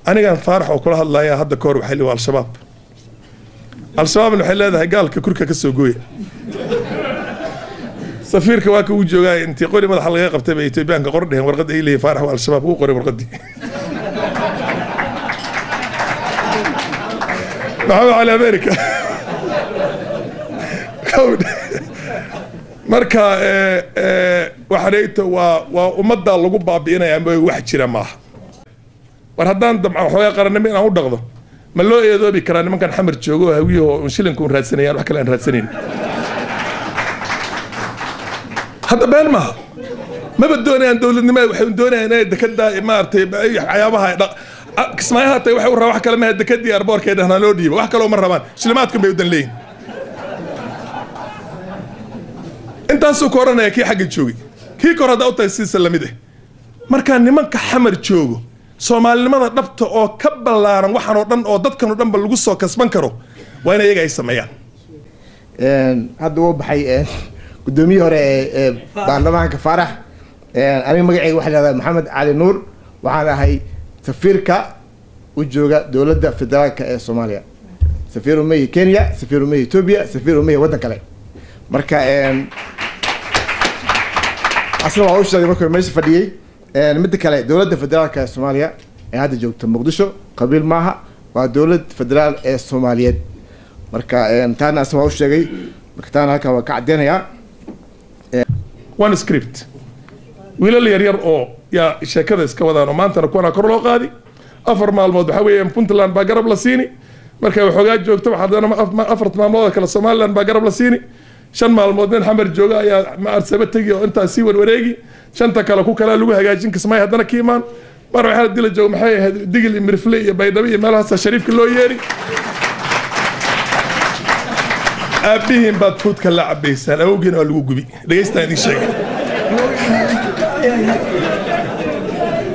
anigan faarax oo kula hadlaya hadda kahor waxay leeyihin waa al-shabaab al-shabaabna waxay leedahay gaalka kurka ka soo gooya safiirka waa ka uu joogaa intii qori madaxa laga qabtay bay etoobiyaanka qor dheheen warqadda ay leeyihin faarax waa al-shabaab uu qoray warqaddii maxamed cali america marka waxanayto waa waa ummaddaa lagu baabi'inaya ma wax jira maaha war haddaan damca waxoogaa qarannimo inaan u dhaqdo ma loo eedoobi karaa nimankan xamar joogo oo hawiyaho un shilinka un raadsanayaan wax kale aan raadsanayn hadda been maaha maba doonayaan dowladnimada waxay doonayaan inay dekada maaragtay waxyaabaha kismaayo haatay waxay u rabaan wax kale maha dekadii arboorkeeda hana loo dhiibo wax kaloo ma rabaan shilimaadkan bay udan leeyihin intaasuu ka odhanaya kii xagga joogay kii kor haddaa u tahay siisa lamid ah markaa nimanka xamar joogo soomaalinimada dhabta oo ka ballaaran waxaan oo dhan oo dadkan oo dhanba lagu soo kasban karo waa in iyaga ay sameeyaan hadda wuu baxay guddoomiyihii hore ee baarlamaanka faarax aniga magaceyga waxaa lahahdaa maxamed cali nuur waxaan ahay safiirka u jooga dowladda federaalka ee soomaaliya safiir umehi kenya safiir umehi etoobiya safiir umehi waddan kale marka asna waa u sheegay markuu meesha fadhiyey midda kale dowladda federaalka ee soomaaliya ee hadda joogta muqdisho qabiil maaha waa dowlad federaal ee soomaaliyeed marka taana asna waa u sheegay marka taana halkan waa ka caddeynayaa one script wiilal yaryar oo yaa sheekada iska wadaan oo maantana kuwana kor loo qaadi afar maalmood waxaa weeyaan puntland baa garab la siini markay waxoogaa joogto haddana afarta maalmood oo kale somaliland baa garab la siini shan maalmood nin xamar jooga ayaa maarsaba tegi oo intaas sii warwareegi shanta kale ku kalea lagu hagaajin kismay haddana ka imaan mar waxaa dila jooga maxay ahayd digil iyo mirfle iyo baydhabo iyo meelahaasa shariifka loo yeeri aabbihiin baad fuudka la cabaysaan awowgiina waa lagu gubi dhegeystaan idin sheegay